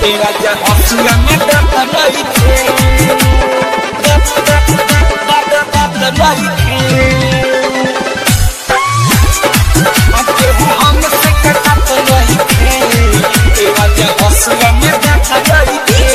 ए राजा हसुआ में दांत नइखे दांत दांत दांत दांत दांत नइखे अब केहू हमसे कटत नइखे ए राजा हसुआ में दांत नइखे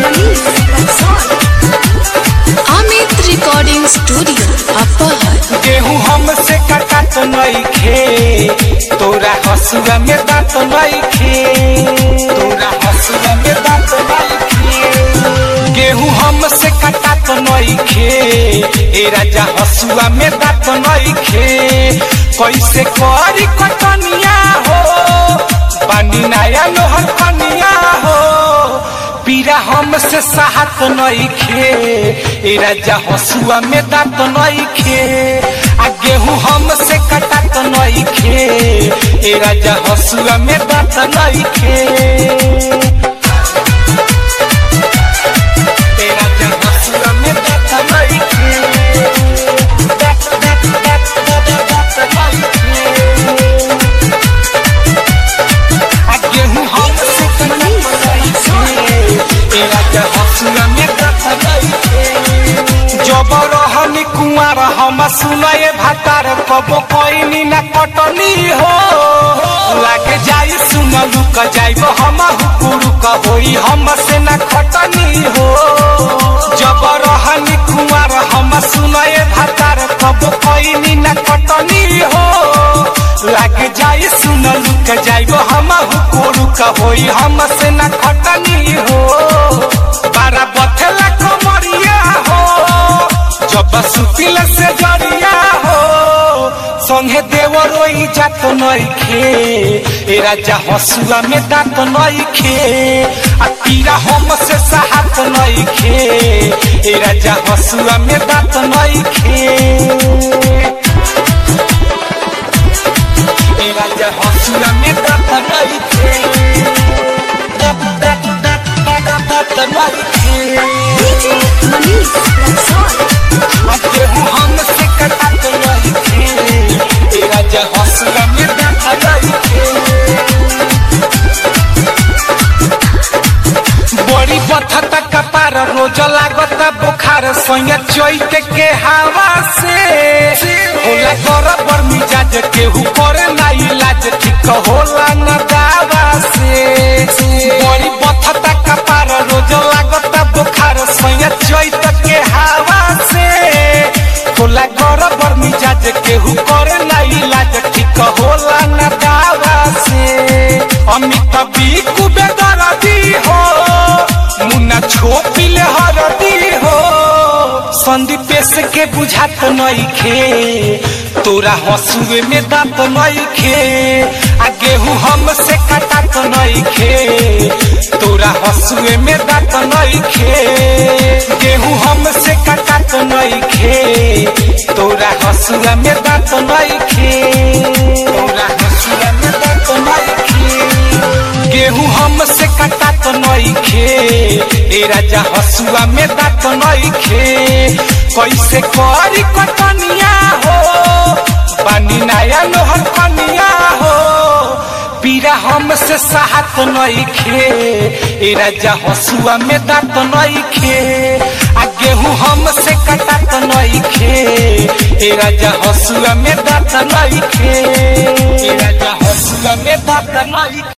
अमित रिकॉर्डिंग स्टूडियो अपहर गेहूं हमसे कटत नइखे तोरा हसुआ में दांत नइखे तोरा हसुआ में दांत नइखे गेहूं हमसे कटत नइखे ए राजा हसुआ में दांत नइखे कैसे करी कटनिया हो पानी नया लोहर कनिया हो पीरा हमसे साहत नइखे ए राजा हसुआ में दांत नइखे आ गेहूं हमसे कटत नइखे ए राजा हसुआ में दांत नइखे ए राजा हसुआ में दांत नइखे दांत दांत दांत दांत दांत नइखे आ गेहूं हमसे कटत नइखे ए राजा हसुआ में दांत नइखे जब रहनी कुंवर हम सुनए भातार कबो कोइनी न कटनी हो लागे जाई सुनलू क जाइब हम हुकुरु क होई हम से न खटनी हो जब रहनी कुंवर हम सुनए भातार कबो कोइनी न कटनी हो लागे जाई सुनलू क जाइब हम हुकुरु क होई हम से न खटनी हो बारा बथेला कमरिया हो जब सुतिल से जरिया हो संगे देवर ओई जात नइखे ए राजा हसुआ में दांत नइखे आ पीरा हम से साहत नइखे ए राजा हसुआ में दांत नइखे ए राजा हसुआ में दांत नइखे दांत दांत दांत दांत दांत नइखे गेहूं हमसे कटत नइखे ए राजा हसुआ में दांत नइखे बड़ी बथत कपार रोज लागत बुखार सोया चैत के हवा से होला कर बर मिजाज केहू करे ना इलाज ठीक होला न दावा से बड़ी बथत कपार रोज लागत बुखार सोया चैत के हवा से होला कर बर मिजाज केहू करे ना इलाज ठीक होला न दावा से अमित बीकु बेदरदी हो मुन्ना छोपिले हरदी हो संदीपेश के बुझात नइखे तोरा हसुए में दांत नइखे आ गेहूं हमसे कटात नइखे तोरा हसुए में दांत नइखे गेहूं हमसे कटात नइखे तोरा हसुआ में दांत नइखे तोरा हसुआ में दांत नइखे गेहूं हमसे कटात नइखे ए राजा हसुआ में दांत नइखे कैसे करी कटनिया हो पानी नया लोहर कनिया हो पीरा हमसे साहत नइखे ए राजा हसुआ में दांत नइखे आ गेहूं हमसे कटात नइखे ए राजा हसुआ में दांत नइखे ए राजा हसुआ में दांत नइखे